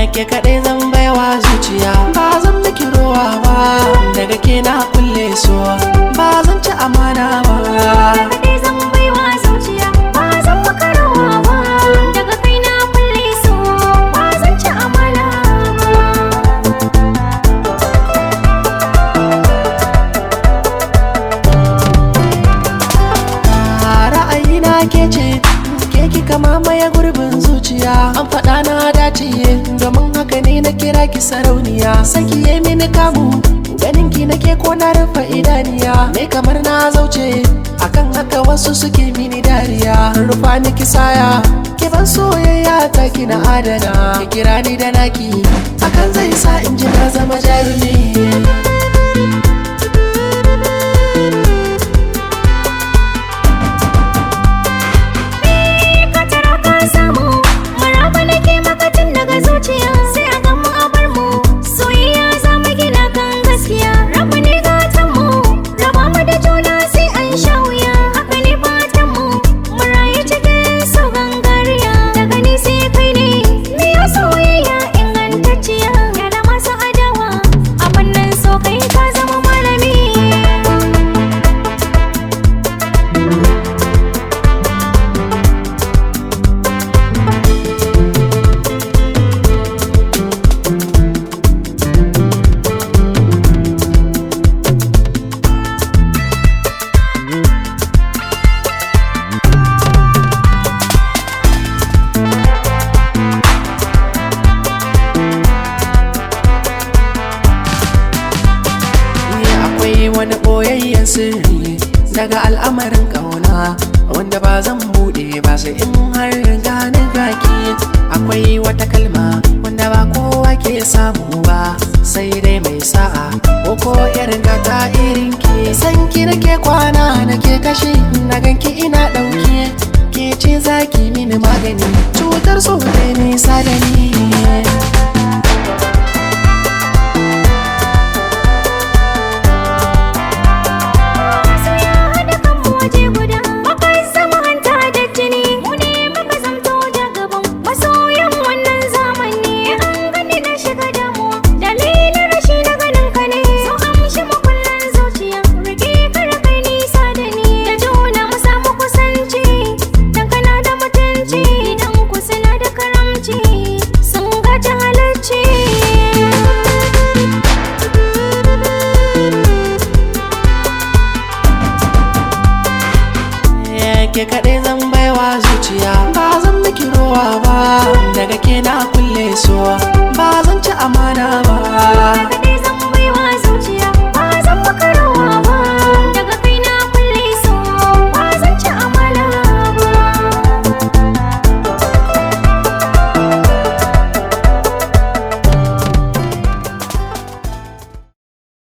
ke kaɗai zan baiwa zuciya ba zan miki rowa ba daga ke na kulle so ba zan ci amana ba kaɗai zan baiwa zuciya ba zan maka rawa ba daga kai na kulle so ba zan ci amana ba ra'ayina ke ce ke kika mamaye gurbin zuciya an faɗa na dace domin haka ne na kira ki sarauniya saki ya mini kamu ganin ki nake ko na rufe idaniya ne kamar na zauce akan haka wasu suke mini dariya rufa ni kisaya ki ban soyayya ta ki na adana ki kira ni da naki hakan zai sa in ji na zama jarumi ka tara ka samu maraba nake maka tun daga zuciya sai a gan mu a bar mu soyayya za mu gina kan gaskiya rabu ne gatan mu raba mu da juna sai an sha wuya haka ne fatan mu mu rayu cikin so gangariya daga ni sai kai ne me ya soyayya ingantacciya ya da masu adawa a wannan so kai ka zama malami Ni akwai wani ɓoyayyen sirri daga al'amarin ƙauna wanda ba zan buɗe ba sai in har gani gaki akwai wata kalma wanda ba kowa ke samu ba sai dai mai sa'a ko ko irin gata irin ki san ki nake kwana nake tashi na ganki ina ɗauke ke ce zaki mini magani cutar so dai nisa da ni su ya haɗa kanmu waje guda muka zama hanta da jini mu ne muka zamto da gaban masoyan wannan zamani an gani na shiga damuwa dalilin rashi na ganin ka ne so amshi makullan zuciya rike kar kai nisa da ni da juna mu samu kusanci dan kana da mutunci dan ku suna da karamci sun gaji halacci ke kaɗai zan baiwa zuciya ba zan miki rowa ba daga ke na kulle so